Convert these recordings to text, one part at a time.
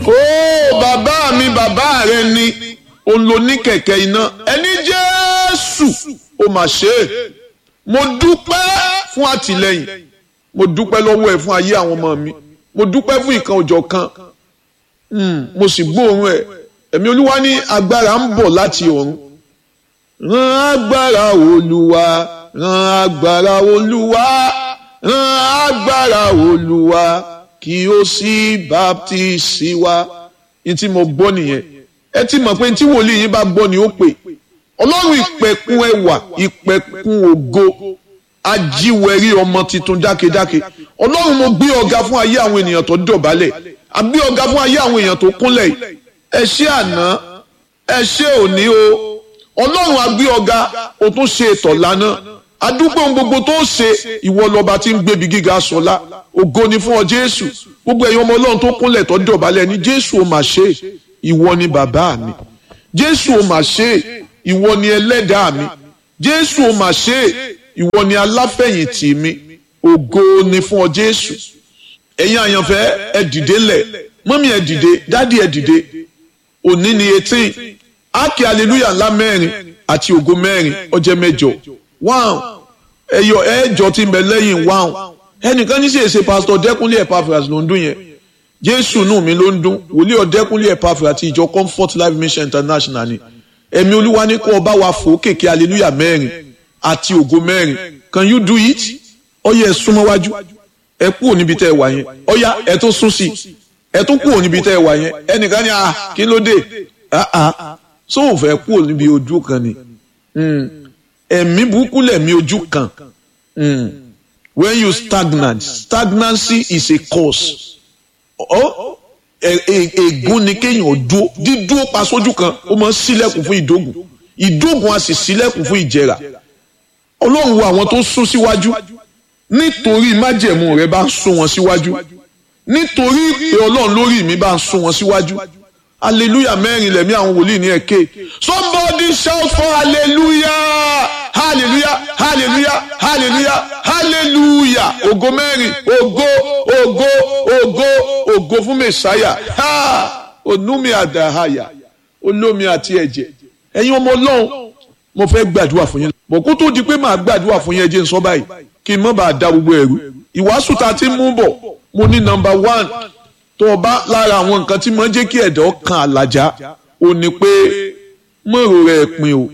ó bàbá mi bàbá rẹ ni olóní kẹ̀kẹ́ iná ẹni jésù ó mà ṣe é mo dúpẹ́ fún àtìlẹ́yìn mo dúpẹ́ lọ́wọ́ ẹ̀ fún ayé àwọn ọmọ mi mo dúpẹ́ fún ìkan òjọ̀ kan mo sì gbóòórùn ẹ̀ ẹ̀mí olúwa ní agbára ń bọ̀ láti ọ̀run rán agbára olúwa rán agbára olúwa rán agbára olúwa kí ó sì baptisi wa ní tí mo gbọ́ nìyẹn ẹ ti mọ̀ pé tí wòlíì yín bá gbọ́ ni ó pè ọlọ́run ìpẹ̀kun ẹwà ìpẹ̀kun ògo ajíwẹ̀rí ọmọ tuntun dákedáke ọlọ́run mo gbé ọ̀gá fún ayé àwọn ènìyàn tó dọ̀bálẹ̀ àgbé ọ̀gá fún ayé àwọn èèyàn tó kúnlẹ̀ yìí ẹ ṣé àná ẹ ṣé òní o ọlọ́run agbé ọ̀gá o tún ṣe ètò lánàá adúpẹ́ ohun gbogbo tó ṣe ìwọ lọ́ba tí ń gbébi gíga sọlá ògo ni fún ọ jésù gbogbo ẹ̀yin ọmọ ọlọ́run tó kúnlẹ̀ tó dọ̀bálẹ̀ ní jésù ó mà ṣe ìwọ ni bàbá mi jésù ó mà ṣe ìwọ ni ẹlẹ́dàá mi jésù ó mà ṣe ìwọ ni aláfẹ̀yìntì mi ògo ni fún ọ jésù ẹ̀yin àyànfẹ́ ẹ dìde lẹ̀ mọ́mí ẹ dìde dádì ẹ dìde òní ni eighteen ákè aleluya ńlá mẹ́rin àti ògo mẹ́rin ọjẹ́ mẹ́jọ wáhùn ẹyọ ẹjọ tí ń bẹ lẹ́yìn wáhùn ẹnìkan ní sì èsè pásítọ̀ dẹ́kunlé Epaphras ló ń dún yẹn jésù nù mí ló ń dún wòlíì ọ̀dẹ́kunlé Epaphras àti ìjọ comfort life mission international ni ẹ̀mí olúwa ní kó ọba wa fò kéèké aleluya mẹ́rin àti ògo mẹ́rin can you do it ọyẹ ẹ súnmọ́ wájú ẹ kúrò níbi tẹ́ ẹ wà yẹn ọyá ẹ tún sún sí ẹ tún kúrò níbi tẹ́ ẹ wà yẹn ẹnìkan ní ah kí ló dé ah ah sóun fẹ́ kúrò níbi ojú kan ni ẹ̀mí burúkú lẹ̀mí ojú kan when you stagnant stagnancy is a cause ègún ni kéèyàn dúó dídúó pa sójú kan ó máa ń ṣílẹ̀kùn fún ìdógùn ìdógùn a sì ṣílẹ̀kùn fún ìjẹrà ọlọ́run wo àwọn tó sún síwájú nítorí májẹ̀mú rẹ̀ bá ń sún wọn síwájú nítorí pé ọlọ́run lórí mi bá ń sún wọn síwájú hallelujah mẹ́rin lẹ̀mí àwọn wòlíì ní ẹ̀kẹ́ somebody shout for hallelujah hallelujah hallelujah hallelujah hallelujah ògo mẹ́rin ògo ògo ògo ògo fún mẹ́sáyà ha onúmi àdáhàyà olómi àti ẹ̀jẹ̀ ẹ̀yin ọmọ ọlọ́run mo fẹ́ gbàdúrà fún yín bọ̀ kó tó di pé màá gbàdúrà fún yín ẹ jẹ́ n sọ báyìí kí n má bàa da gbogbo ẹ̀rú ìwàásù tá a ti mú bọ̀ mo ní nọ́mbà one tó o bá lára àwọn nǹkan tí mo ń jẹ́ kí ẹ̀dọ́ kan àlàjá ò ní pé mọ̀rọ̀ rẹ̀ pin o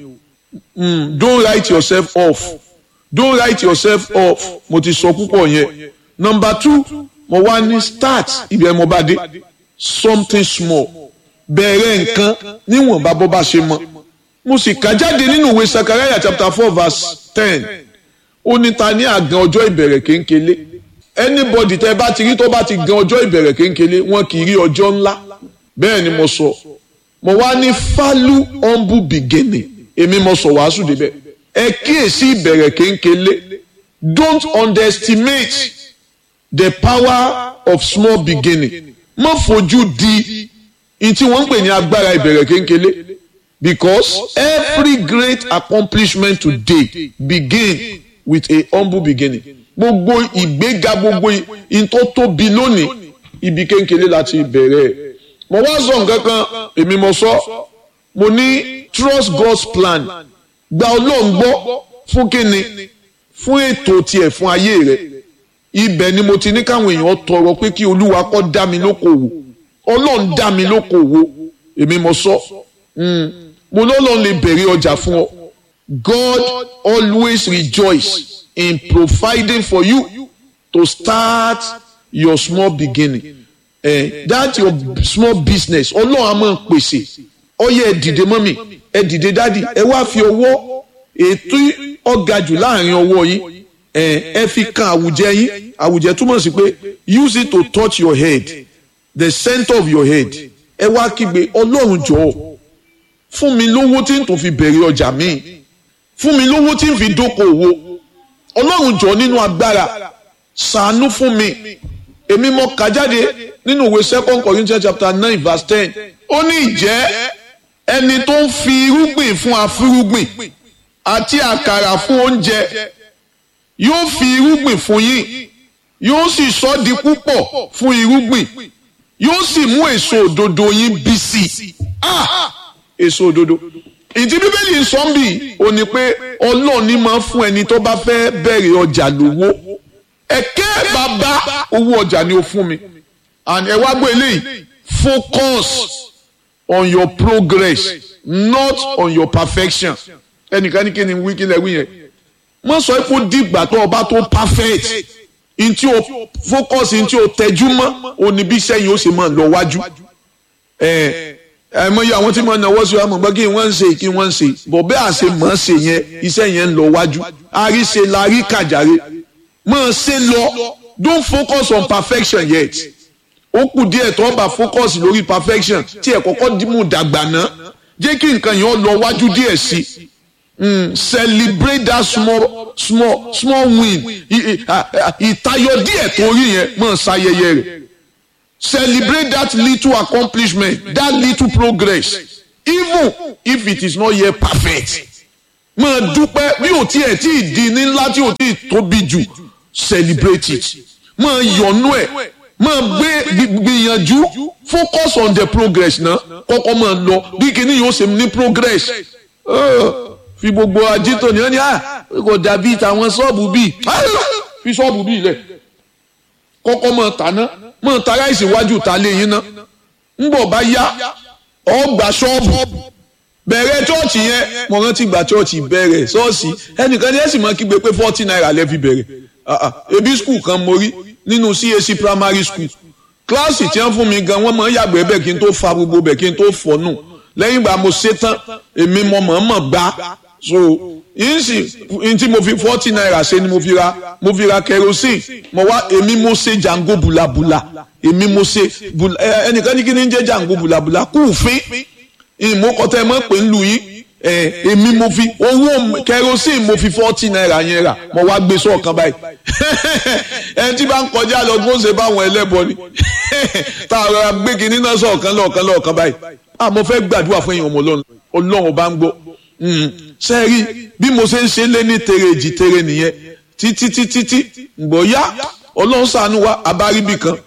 don't write yourself off don't write yourself off mo ti sọ púpọ̀ yẹn number two mo wá ní start ibi ẹ̀ mo bá dé something small bẹ̀rẹ̀ nǹkan níwọ̀nba bó bá ṣe mọ́ mo sì kà jáde nínú ìwé Sakaraya chapter four verse ten ó ní ta ní àgàn ọjọ́ ìbẹ̀rẹ̀ kéńkélé anybody tẹ́ bá ti rí tó bá ti gan ọjọ́ ìbẹ̀rẹ̀ kéńkélé wọn kì í rí ọjọ́ ńlá bẹ́ẹ̀ ni mo sọ mo wá ní falu humble beginning èmi mo sọ wàásù débẹ̀ ẹ kíyèsí ìbẹ̀rẹ̀ kéńkélé don't underestimate the power of small beginning má fojú di ní tí wọ́n ń pè ní agbára ìbẹ̀rẹ̀ kéńkélé because every great accomplishment today begin with a humble beginning gbogbo ìgbéga gbogbo ìtò tóbi lónìí ibi kéńkéré láti bẹ̀rẹ̀ mo wá sọ nǹkan kan èmi mo sọ mo ní trust God's plan gba ọlọ́run gbọ́ fún kíni fún ètò tiẹ̀ fún ayé rẹ̀ ibẹ̀ ni mo ti ní káwọn èèyàn tọrọ pé kí olúwa kó dá mi lókòwò ọlọ́run dá mi lókòwò èmi mo sọ mo lọ́lọ́run lè bẹ̀rẹ̀ ọjà fún ọ God always rejoice in providing for you to start your small beginning eh, that your small business ọlọ́run a máa pèsè ọyẹ ẹ dìde mọ́mì ẹ dìde dádì ẹ wá fi ọwọ́ ètò ọ̀gá jù láàrin ọwọ́ yín ẹ fi kan àwùjẹ yín àwùjẹ túmọ̀ sí pé use it to touch your head the center of your head ẹ wá kígbe ọlọ́run jọ̀ọ́ fún mi lówó tí n tó fi bẹ̀rẹ̀ ọjà míì fún mi lówó tí n fi dókòwò ọlọ́run jọ nínú agbára ṣàánú fún mi èmi mo kà jáde nínú ìwé second Corinthians chapter nine verse ten ó ní ìjẹ́ ẹni tó ń fi irúgbìn fún afúrúgbìn àti àkàrà fún oúnjẹ yóò fi irúgbìn fún yín yóò sì sọ di púpọ̀ fún irúgbìn yóò sì mú èso òdodo yín bí sí i ah èso òdodo ìdí bíbélì ń sọ ń bì ó ní pé ọlọ́run ní máa fún ẹni tó bá fẹ́ bẹ̀rẹ̀ ọjà lówó ẹ̀kẹ́ bàbá owó ọjà ni ó fún mi and ẹ wá gbọ́ eléyìí focus on your progress not on your perfection ẹnìkan ní kí ni wí kí lẹ wí yẹn mo sọ pé ó dìgbà tó o bá tó perfect ntí o focus ntí o tẹjú mọ́ òní bí sẹ́yìn ó sì máa lọ wájú ẹ ẹ mọ iye àwọn tí mo náwó sí wa mọ̀ gbọ́ kí wọ́n ń ṣe kí wọ́n ń ṣe bọ̀ bẹ́ẹ̀ àṣẹ mọ̀ ṣe yẹn iṣẹ́ yẹn ń lọ wájú àríṣe la rí kàjàre mọ̀ ṣe lọ don't focus on perfection yet ó kù díẹ̀ tó bá focus lórí perfection tí ẹ̀ kọ́kọ́ mú dàgbà náà jẹ́ kí nǹkan yẹn lọ wájú díẹ̀ sí mm, celebrate that small small small win ìtayọ díẹ̀ tó rí yẹn mọ̀ ṣayẹyẹ rẹ̀ celebrate that little accomplishment that little progress even if it is not yet perfect máa dúpẹ́ bí ò tiẹ̀ tí ì di ní ńlá tí ò tí ì tóbi jù celebrate it máa yọ̀nú ẹ̀ máa gbé gbìyànjú focus on the progress náà kọ́kọ́ máa lọ bí kinní yóò ṣe ní progress fi gbogbo ajito ní ọ́nì à kò dàbí tàwọn ṣọ́ọ̀bù bíi fi ṣọ́ọ̀bù bíi lẹ̀ kọ́kọ́ máa tà náà máa ta ráìsì iwájú ta lé yín ná ń bọ̀ bá yá ọ́ gbà ṣọ́ọ̀bù bẹ̀rẹ̀ chọ́ọ̀chì yẹn mo rántí gba chọ́ọ̀chì bẹ̀rẹ̀ ṣọ́ọ̀ṣì ẹnìkan ní ẹ̀sìn máa kígbe pé forty naira lẹ́ fi bẹ̀rẹ̀ ebi skul kan mo rí nínú CAC primary school kíláàsì tí wọ́n fún mi gan wọ́n máa ń yàgbẹ́ bẹ́ẹ̀ kí n tó fa gbogbo bẹ́ẹ̀ kí n tó fọ́ nù lẹ́yìn ìgbà mo ṣe tán èmi mo mọ̀ọ́mọ̀ gbá so yín sì n tí mo fi forty naira ṣe ni mo fi ra mo fi ra kerosene mo wá èmi mo ṣe jango bulabula èmi mo ṣe ẹnìkan ní kí ni ń jẹ́ jango bulabula kúùfín ìmọ̀kọ́tẹ́ mọ̀ pé ń lu yín èmi mo fi owó kerosene mo fi forty naira yẹn rà mo wá gbé sọ́ọ̀kan báyìí ẹni tí bá ń kọjá lọ bó ṣe báwọn ẹlẹ́bọ ni tá a rọra gbé kinní náà sọ̀kan lọ́ọ̀kan lọ́ọ̀kan báyìí àmọ́ fẹ́ gbàdúrà fún èèyàn ọmọ ọlọ́run ọlọ́run bá ń gbọ́ sẹ́ẹ̀rí bí mo ṣe ń ṣe lé ní tere èjì tere nìyẹn títí títí tí gbọ́ yá ọlọ́run ṣàánú wa abáribì kan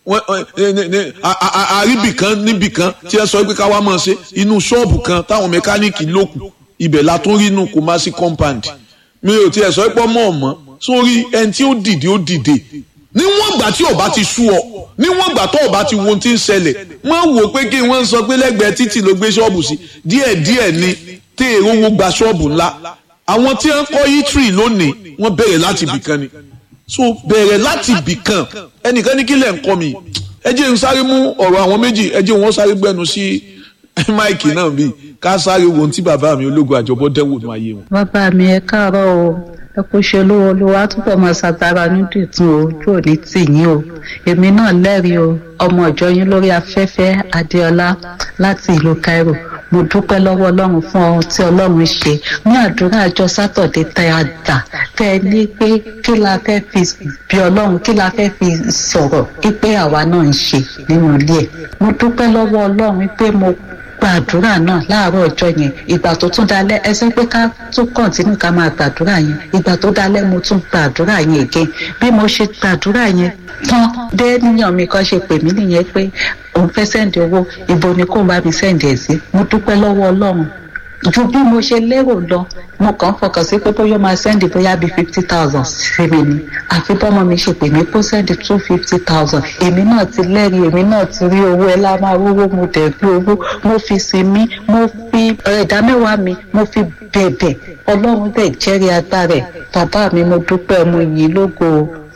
àríbì kan níbì kan tí ẹ sọ pé ká wá máa ṣe inú ṣọ́ọ̀bù kan táwọn mẹkáníìkì lókù ibẹ̀ la tún rí inú Kumasi compound mi ò tiẹ̀ sọ pé ọmọ ọ̀mọ́ sórí ẹni tí ó dìde ó dìde níwọ̀n ìgbà tí ọba ti sú ọ níwọ̀n ìgbà tó ọba ti wo ohun tí ń ṣẹlẹ̀ wọ́n wò pé kí wọ́n sọ pé lẹ́gbẹ̀ẹ́ títì ló gbé ṣọ́ọ̀bù sí díẹ̀díẹ̀ ni tí èrò wo gba ṣọ́ọ̀bù ńlá àwọn tí wọ́n kọ́ yítírì lónìí wọ́n bẹ̀rẹ̀ láti ibìkan ni so bẹ̀rẹ̀ láti ibìkan ẹnìkan ní kílẹ̀ ń kọ́ mi ẹ jẹ́ n sáré mú ọ̀rọ̀ àwọn méjì ẹ jẹ́ wọn sáré gbẹnu sí máìkì náà bíi ká sáré wo ohun tí bàbá mi ológun àjọbọ dẹ́wò ní ayé wọn. bàbá mi ẹ káàárọ̀ o ẹ kò ṣe olówó olówó àtúbọ̀ máa ṣàtàrà nídìí tún o ojú òní tì yín o èmi náà lẹ́rìí o ọmọ ìjọ yín lórí afẹ́fẹ́ adéọlá láti ìlú Cairo mo dúpẹ́ lọ́wọ́ ọlọ́run fún ohun tí ọlọ́run ṣe ní àdúrà àjọ sátọ̀dé tẹ́ a dà tẹ́ ẹ ní pé kí la fẹ́ fi bí ọlọ́run kí la fẹ́ fi sọ̀rọ̀ pé àwa náà ń ṣe nínú ilé ẹ̀ mo dúpẹ́ lọ́wọ́ ọlọ́run pé mo gbàdúrà náà láàárọ̀ ọjọ́ yẹn ìgbà tó tún dalẹ́ ẹ sọ pé ká tún kọ̀ǹtínú ká máa gbàdúrà yẹn ìgbà tó dalẹ́ mo tún gbàdúrà yẹn again bí mo ṣe gbàdúrà yẹn tán dé níyàn mi kan ṣe pè mí nìyẹn pé òun fẹ́ sẹ́ǹdì owó ibo ni kò bá mi sẹ́ǹdì ẹ̀ sí mo dúpẹ́ lọ́wọ́ ọlọ́run ju bí mo ṣe lérò lọ mo kàn fọkàn sí pé bóyá máa sẹ́ndì bóyá bíi fifty thousand sí mi ni àfi bọ́mọ mi ṣe pè mí kó sẹ́ndì two fifty thousand èmi náà ti lẹ́rìí èmi náà ti rí owó ẹ lámà owó mo dẹ̀ rí owó mo fi sinmi mo fi ẹ̀dá mẹ́wàá mi mo fi bẹ̀bẹ̀ ọlọ́run dẹ̀ jẹ́rìí agbára ẹ̀ bàbá mi mo dúpẹ́ mo yìn lógo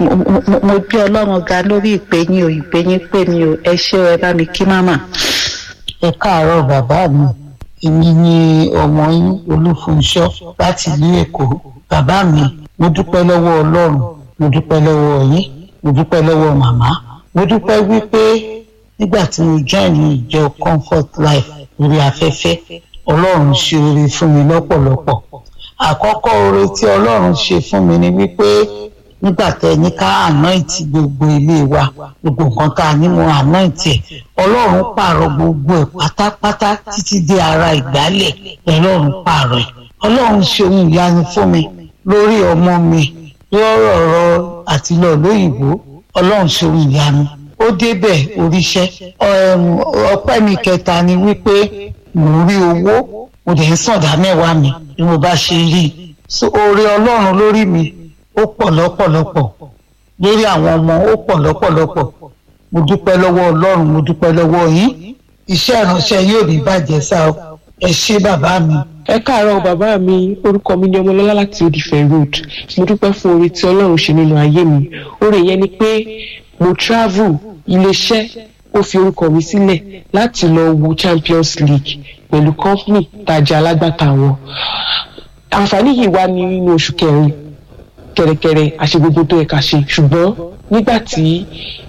o mo bí ọlọ́run ga lórí ìpè yín o ìpè yín pè mí o ẹ ṣé ẹ bá mi kí máma. ẹ káàárọ̀ bàbá mi èmi ni ọmọ yín olúfunṣọ́ láti ìlú èkó bàbá mi mo dúpẹ́ lọ́wọ́ ọlọ́run mo dúpẹ́ lọ́wọ́ yín mo dúpẹ́ lọ́wọ́ màmá mo dúpẹ́ wípé nígbà tí mo join ní ìjọ comfort life lórí afẹ́fẹ́ ọlọ́run ṣe oore fún mi lọ́pọ̀lọpọ̀ àkọ́kọ́ oore tí ọlọ́run ṣe fún mi ni wípé nígbà tẹ ní ká anoint gbogbo ilé wa gbogbo nǹkan tá a ní mo anoint ẹ ọlọ́run pààrọ̀ gbogbo ẹ̀ pátápátá títí dé ara ìgbálẹ̀ ọlọ́run pààrọ̀ ẹ̀ ọlọ́run ṣe ohun ìyanu fún mi lórí ọmọ mi lọ́rọ̀ ọ̀rọ̀ àti lọ lóyìnbó ọlọ́run ṣe ohun ìyanu ó débẹ̀ oríṣẹ́ ọpẹ́ mi kẹta ni wípé mò ń rí owó mo dẹ̀ ń sàndá mẹ́wàá mi bí mo bá ṣe rí i so oore ọlọ́run lórí mi ó pọ̀ lọ́pọ̀lọpọ̀ lórí àwọn ọmọ ó pọ̀ lọ́pọ̀lọpọ̀ mo dúpẹ́ lọ́wọ́ ọlọ́run mo dúpẹ́ lọ́wọ́ yín iṣẹ́ ìránṣẹ́ yóò ní bàjẹ́ sá o ẹ ṣé bàbá mi. ẹ káàárọ̀ bàbá mi orúkọ mi ni ọmọlọ́lá láti odìfẹ́ road mo dúpẹ́ fún oore tí ọlọ́run ṣe nínú ayé mi oore yẹn ni pé mo travel iléeṣẹ́ ó fi orúkọ mi sílẹ̀ láti lọ wo champions league pẹ̀lú company tajà alágbàtà wọn àǹfààní yìí wá ní nínú oṣù kẹrin kẹrẹkẹrẹ àṣegbogbo tó yẹ ká ṣe ṣùgbọ́n nígbà tí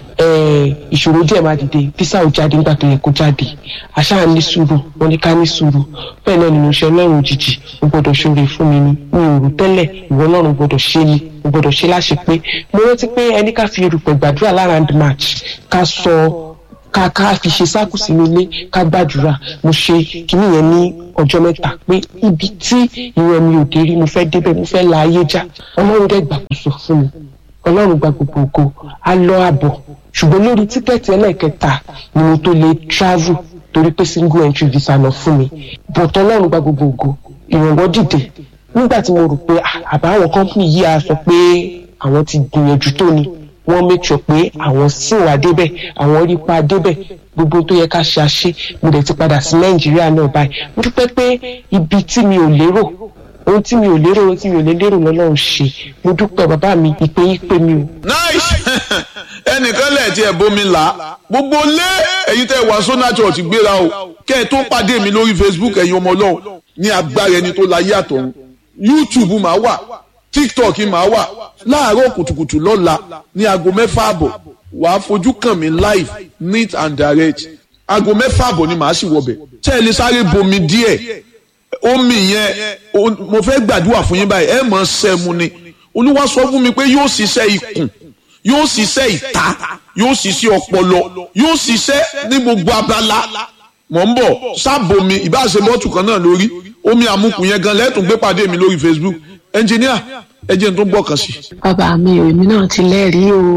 ìṣòro díẹ̀ máa dìde físà ò jáde nígbà tó yẹ kó jáde àṣà ní sùúrù wọn ní ká ní sùúrù bẹ́ẹ̀ náà nínú iṣẹ́ ọlọ́run òjijì ó gbọ́dọ̀ ṣoore fún mi ni mi ò rò tẹ́lẹ̀ ìwọ ọlọ́run gbọ́dọ̀ ṣe ni ó gbọ́dọ̀ ṣe láṣẹ pé mo rántí pé ẹni ká fi erùpẹ̀ gbàdúrà lára and match ká sọ ká ká fi ṣe sáàkù sínú ilé ká gbàdúrà mo ṣe kíní yẹn ní ọjọ́ mẹ́ta pé ibi tí ìwọ mi ò dé rí mo fẹ́ débẹ̀ mo fẹ́ la ayé já ọlọ́run dẹ̀ gbàkóso fún mi ọlọ́run gba gbogbo ògo á lọ àbọ̀ ṣùgbọ́n lórí tíkẹ́ẹ̀tì ẹlẹ́ẹ̀kẹta ni mo tó lè travel torí pé single entry visa lọ fún mi but ọlọ́run gba gbogbo ògo ìrànwọ́ dìde nígbà tí mo rò pé àbáwọn company yìí á sọ pé àwọn ti gbìyànjú tó ni wọ́n make sure pé àwọn sì wà débẹ̀ àwọn rí pa débẹ̀ gbogbo tó yẹ ká ṣe àṣe mo dẹ̀ ti padà sí nàìjíríà náà báyìí mo dúpẹ́ pé ibi tí mi ò lérò ohun tí mi ò lérò ohun tí mi ò lè lérò lọ́lọ́run ṣe mo dúpẹ́ bàbá mi ìpè yín pé mi o. nice ẹnìkan lẹ̀ tí ẹ̀ bómi là gbogbo lé ẹ̀yin tẹ́ wà sọ́nà church gbéra o kẹ́ ẹ tó pàdé mi lórí facebook ẹ̀yin ọmọ ọlọ́run ní agbára ẹni tó láyé àtọ̀run youtube máa wà tiktok máa wà láàárọ̀ kùtùkùtù lọ́la ní aago mẹ́fà àbọ̀ wàá fojú kàn mí live neat and direct aago mẹ́fà àbọ̀ ni màá sì wọbẹ̀ tẹ́ ẹ lè sáré bomi díẹ̀ omi yẹn mo fẹ́ gbàdúrà fún yín báyìí ẹ mọ̀ sẹ́mu ni olúwa sọ fún mi pé yóò ṣiṣẹ́ ikùn yóò ṣiṣẹ́ ìta yóò ṣiṣẹ́ ọpọlọ yóò ṣiṣẹ́ ní gbogbo abala mọ̀ ń bọ̀ sábòmi ìbáṣe bọ́tù kan náà lórí omi àmukù yẹn gan lẹ́tùn gbé pàdé mi lórí facebook ẹnjìníà ẹ jẹ́ n tó gbọ́ kan sí. bàbá mi ò èmi náà ti lẹ́rìí o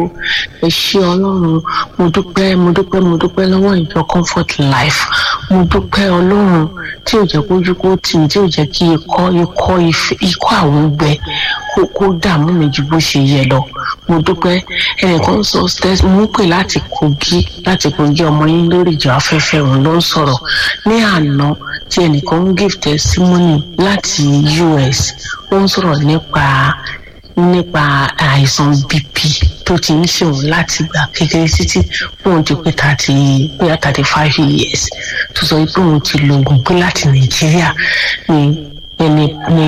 ẹ ṣé ọlọ́run mo dúpẹ́ mo dúpẹ́ mo dúpẹ́ lọ́wọ́ ìjọ comfort life mo dúpẹ́ ọlọ́run tí ò jẹ́ kójú kó tì mí tí ò jẹ́ kí ikọ́ ikọ́ ikọ́ àwọn gbẹ kó kó dààmú mi ju bó ṣe yẹ lọ mo dúpẹ́ ẹnìkan sọ stẹ́sì mo pè láti kogi láti kogi ọmọ yín lórí ìjọ afẹ́fẹ́ òun ló ń sọ̀rọ̀ ní àná tí ẹnìkan ń give testimony láti us ó ń sọ̀rọ̀ nípa nípa àìsàn bp tó ti ń ṣe òun láti gbà kékeré títí òun ti pé thirty bóyá thirty five years tó sọ pé òun ti lo oògùn pé láti nàìjíríà ni ni ni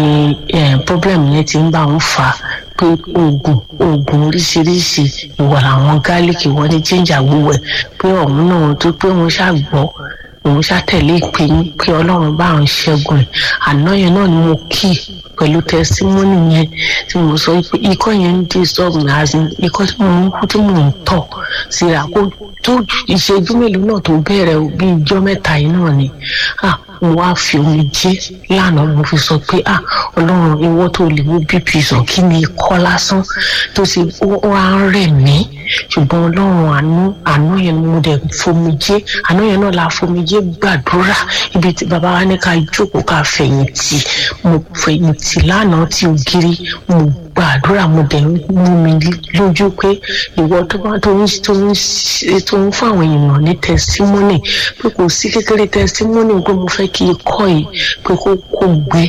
problem yẹn ti ń bá òun fà á pé oògùn oògùn oríṣiríṣi ìwà àwọn gálíkì wọn ní jíjà gbogbo ẹ pé ọ̀hún náà tó pé wọ́n ṣàgbọ́ òun ṣàtẹ̀lé ìpè yín pé ọlọ́run bá òun ṣẹ́gun ẹ̀ àná yẹn náà ni mo kí pẹ̀lú tẹsímọ́nì yẹn tí mo sọ pé ikọ́ yẹn ń disturb mi as in ikọ́ tí mo ń kú tí mo ń tọ̀ síra kó tó ìṣẹ́jú mélòó náà tó bẹ̀rẹ̀ bí ijọ́ mẹ́ta yìí náà ni ah mo wá fi omi jẹ́ lánàá mo fi sọ pé ah ọlọ́run ìwọ tó lè mú bp sàn kí ni ikọ́ lásán tó ṣe ó wá ń rẹ̀ mí ṣùgbọ́n ọlọ́run àánú àánú yẹn mo dẹ̀ fomijé àánú yẹn náà la fomijé gbàdúrà ibi tí bàbá wa ní ká jókòó ká fẹ̀yìntì mo fẹ̀yìntì lánàá tí ògiri mo gbàdúrà mo dẹ̀ mú mi lójú pé ìwọ tó bá tó ń tó ń tó ń fún àwọn èèyàn ní tẹsítímọ́nì pé kò sí kékeré tẹsítímọ́nì pé mo fẹ́ kí ikọ́ yìí pé kó kó gbé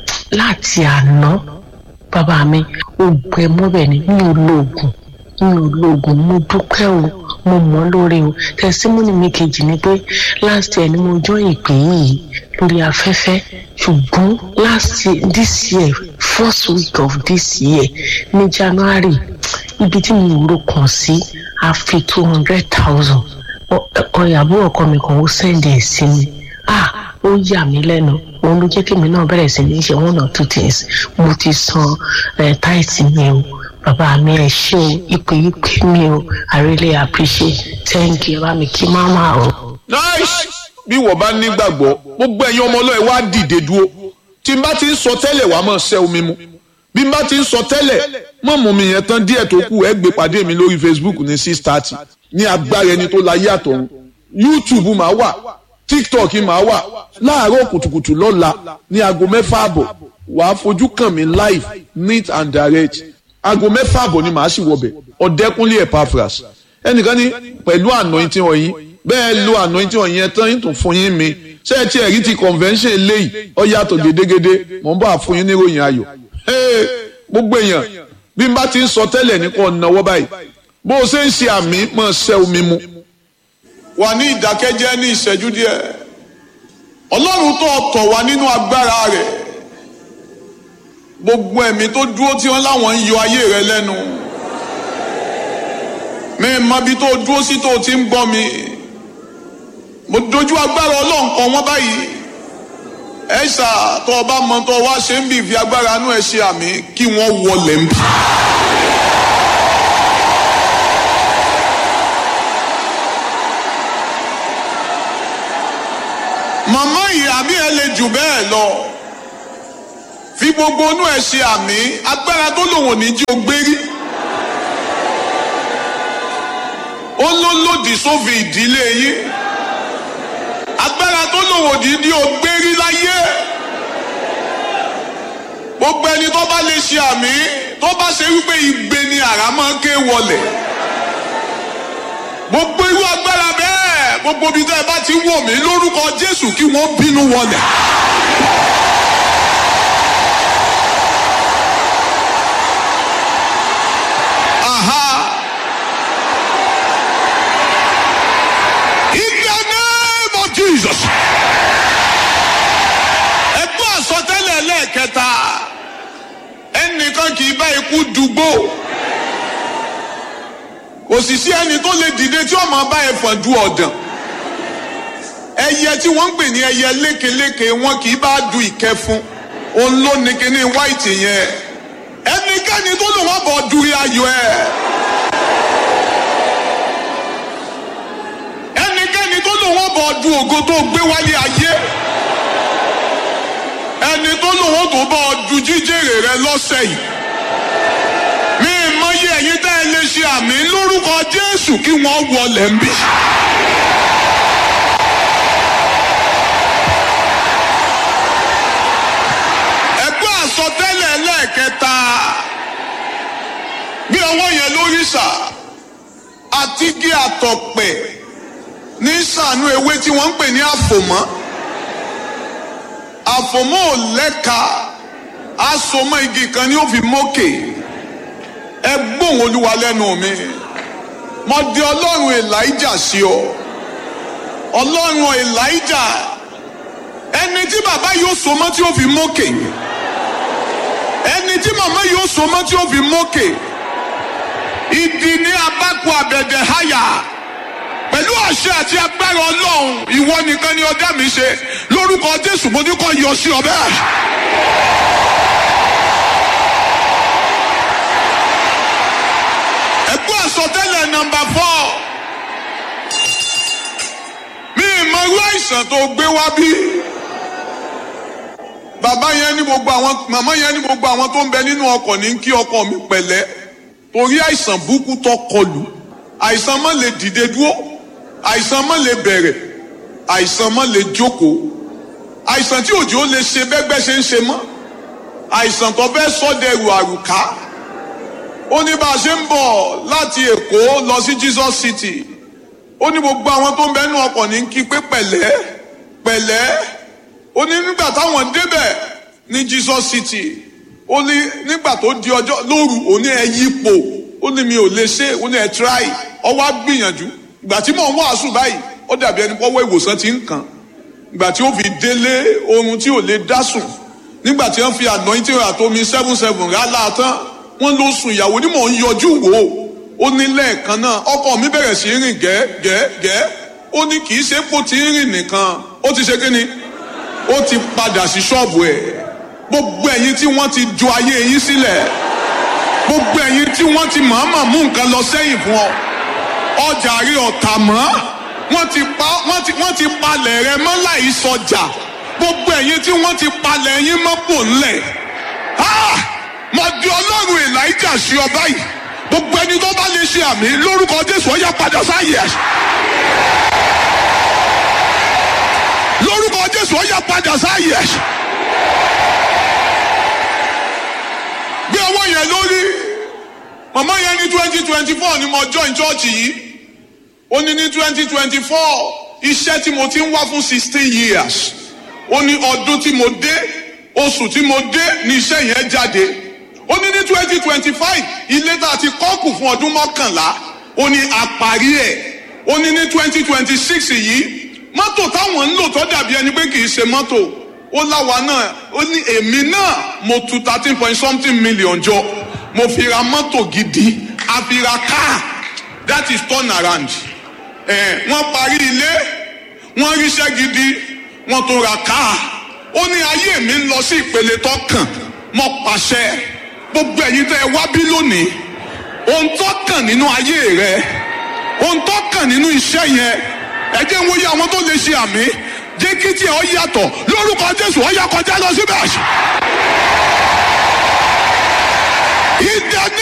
láti àná bàbá mi ó gbẹ mọ́bẹ̀ ni mi ò lo oògùn mi ò lo oògùn mo dúpẹ́ o mo mọ̀ lórí o tẹsímọ́nì mi kejì ni pé last year ni mo jọ ìpè yìí lórí afẹ́fẹ́ ṣùgbọ́n last year this year first week of this year ní january ibi tí mo rò kàn sí a fi two hundred thousand ọ̀yàbọ̀ ọkọ mi kan ó sẹ́ndì ẹ̀ sí mi ah ó yà mí lẹ́nu òun ló jẹ́ kí mi náà bẹ̀rẹ̀ sí ní ṣe one or two things mo ti san táìtì mi o bàbá mi ẹ ṣé o ipò ìpè mi o i really appreciate thank you bá mi kí máma o. nice bí wọ́n bá nígbàgbọ́ gbogbo ẹ̀yin ọmọ ọlọ́ọ̀ wá dìde dúró tí n bá ti ń sọ tẹ́lẹ̀ wàá mọ̀ ṣẹ́ omi mu bí n bá ti ń sọ tẹ́lẹ̀ mọ̀ mú mi yẹn tán díẹ̀ tó kù ẹ gbé pàdé mi lórí facebook ní six thirty ní agbára ẹni tó láyé àtọ̀run youtube máa wà tiktok máa wà láàárọ̀ kùtùkùtù lọ́la ní aago mẹ́fà àbọ̀ wàá fojú kàn mí live neat and direct aago mẹ́fà àbọ̀ ni màá sì wọbẹ̀ ọ̀dẹ́kúnlé epaphras ẹnìkan ní pẹ̀lú anointing ọ̀yin bẹ́ẹ̀ lo anointing ọ̀yin ẹ̀ tán yín tún fún yín mi ṣé ẹ ti ẹ̀rí ti convention eléyìí ọ yàtọ̀ gédégédé mò ń bá fún yín níròyìn ayọ̀ gbogbo èèyàn bí n bá ti ń sọ tẹ́lẹ̀ ní kò náwó báyìí bó o ṣe ń ṣe àmì mọ̀ ṣẹ́ omi mu. wà ní ìdákẹ́jẹ́ ní ìṣẹ́jú díẹ̀ ọlọ́run tó tọ̀ wá nínú agbára rẹ̀ gbogbo ẹ̀mí tó dúró tí wọ́n láwọn ń yọ ayé rẹ lẹ́nu mi mọ ibi tó dúró sí tó ti ń gbọ́ mi mo dojú agbára ọlọ́run kan wọ́n báyìí ẹ ṣá tó o bá mọ tó o wá ṣe ń bì fi agbára inú ẹ ṣe àmì kí wọ́n wọlé ń bì. màmá ìyá mi ẹ lè jù bẹ́ẹ̀ lọ fi gbogbo inú ẹ ṣe àmì agbára tó lòun ò ní jí o gbérí ó ló lòdì sófin ìdílé yín agbára tó lòun ò ní jí o gbérí láyé gbogbo ẹni tó bá lè ṣe àmì tó bá ṣe wípé igbe ni àrá máa ń ké wọlẹ̀ gbogbo irú agbára bẹ́ẹ̀ gbogbo ibi tẹ́ ẹ bá ti wò mí lórúkọ Jésù kí wọ́n bínú wọlẹ̀. Aha. In the name of Jesus. Ẹgbẹ́ àsọtẹ́lẹ̀ lẹ́ẹ̀kẹta ẹnìkan kì í bá ikú dùgbò kò sì sí ẹni tó lè dìde tí ọmọ bá ẹfọn du ọ̀dàn ẹyẹ tí wọ́n ń pè ní ẹyẹ lékeléke wọn kì í bá du ìkẹfun òun ló ní kíní white yẹn ẹnikẹ́ni tó lò wọ́n bọ̀ dúrí ayọ̀ ẹ̀ ẹnikẹ́ni tó lò wọ́n bọ̀ du ògo tó gbé wálé ayé ẹni tó lò wọ́n tó bọ̀ du jíjèrè rẹ lọ́sẹ̀ yìí mi mọyì ẹ̀yin tá ẹ lè ṣe àmì lórúkọ Jésù kí wọ́n wọlé ń bì. ẹgbẹ́ àsọtẹ́lẹ̀ lẹ́ẹ̀kẹta bí ọwọ́ yẹn lórí sà àti gé àtọ̀pẹ̀ ní sànú ewé tí wọ́n ń pè ní àfòmọ́ àfòmọ́ ò lẹ́ka asomọ́ igi kan ni ó fi mókè ẹ gbóhùn olúwa lẹ́nu mi mo di ọlọ́run elijah sí ọ ọlọ́run elijah ẹni tí bàbá yóò so mọ́ tí ó fi mókè ẹni tí màmá yóò so mọ́ tí ó fi mókè ìdí ní abákù àbẹ̀dẹ̀ háyà pẹ̀lú àṣẹ àti agbára ọlọ́run ìwọ nìkan ni ọdẹ mi ṣe lórúkọ jésù mo ní kó yọ sí ọ bẹ́ẹ̀. ẹgbẹ́ àsọtẹ́lẹ̀ nọ́mbà fọ́ mi ìmọ̀ irú àìsàn tó gbé wá bí bàbá yẹn ní gbogbo àwọn màmá yẹn ní gbogbo àwọn tó ń bẹ nínú ọkọ̀ ní kí ọkọ mi pẹ̀lẹ́ torí àìsàn burúkú tó kọlù àìsàn má lè dìde dúró àìsàn má lè bẹ̀rẹ̀ àìsàn má lè jókòó àìsàn tí òjò lè ṣe bẹ́gbẹ́ ṣe ń ṣe mọ́ àìsàn tó fẹ́ sọ́dẹ̀rù àrùká ó ní bá a ṣe ń bọ̀ láti èkó lọ sí Jesus City ó ní gbogbo àwọn tó ń bẹ nínú ọkọ̀ ní kí pé pẹ̀lẹ́ pẹ̀lẹ́ ó ní nígbà táwọn débẹ̀ ní Jesus City ó ní nígbà tó di ọjọ́ lóru ó ní ẹ yípo ó ní mi ò lè ṣe ó ní ẹ try ọwọ́ á gbìyànjú ìgbà tí mò ń wàásù báyìí ó dàbí ẹni pọ́wọ́ ìwòsàn ti ń kàn ìgbà tí ó fi délé oorun tí ò lè dá sùn nígbà tí wọ́n fi anointing àtomi seven seven rálá tán wọ́n ló sùn ìyàwó ni mò ń yọjú wò ó ní lẹ́ẹ̀kan náà ọkọ mi bẹ̀rẹ̀ sí rìn gẹ́gẹ́gẹ́ ó ní kì í ṣe kó ti ń rìn nìkan ó ti ṣe kí ni ó ti padà sí ṣọ́ọ̀bù ẹ̀ gbogbo ẹ̀yin tí wọ́n ti ju ayé yín sílẹ̀ gbogbo ẹ̀yin tí wọ́n ti mọ̀ọ́mọ̀ mú nǹkan lọ sẹ́yìn fún ọ ọjà rí ọ̀tà mọ́ wọ́n ti pa wọ́n ti wọ́n ti palẹ̀ rẹ mọ́ láì sọjà gbogbo ẹ̀yin tí wọ́n ti palẹ̀ yín mọ́ pò ńlẹ̀ mo di ọlọ́run elijah sí ọ báyìí gbogbo ẹni tó bá lè ṣe àmì lórúkọ jésù ó yá padà sáyè ẹ̀. lórúkọ jésù ó yá padà sáyè ẹ̀. gbé ọwọ́ yẹn lórí màmá yẹn ní twenty twenty four ni mo join church yìí ó ní ní twenty twenty four iṣẹ́ tí mo ti ń wá fún sixteen years ó ní ọdún tí mo dé oṣù tí mo dé ní iṣẹ́ yẹn jáde ó ní ní twenty twenty five ilé tá a ti kọ́kù fún ọdún mọ́kànlá ó ní àparí ẹ̀ ó ní ní twenty twenty six yìí mọ́tò táwọn ń lò tó dàbí ẹni pé kì í ṣe mọ́tò ó láwa náà ó ní èmi náà mo tu thirteen point something million jọ mo fi ra mọ́tò gidi a fi ra car that is turn around ẹ̀ wọ́n parí ilé wọ́n ríṣẹ́ gidi wọ́n tó ra car ó ní ayé mi ń lọ sí ìpele tó kàn mo pàṣẹ gbogbo ẹ̀yin tẹ́ ẹ wá bí lónìí ohun tó kàn nínú ayé rẹ ohun tó kàn nínú iṣẹ́ yẹn ẹ jẹ́ ń wòye àwọn tó lè ṣe àmì jẹ́ kí tí ẹ ọ yàtọ̀ lórúkọ jésù ọ yà kọjá lọ síbẹ̀. ìdá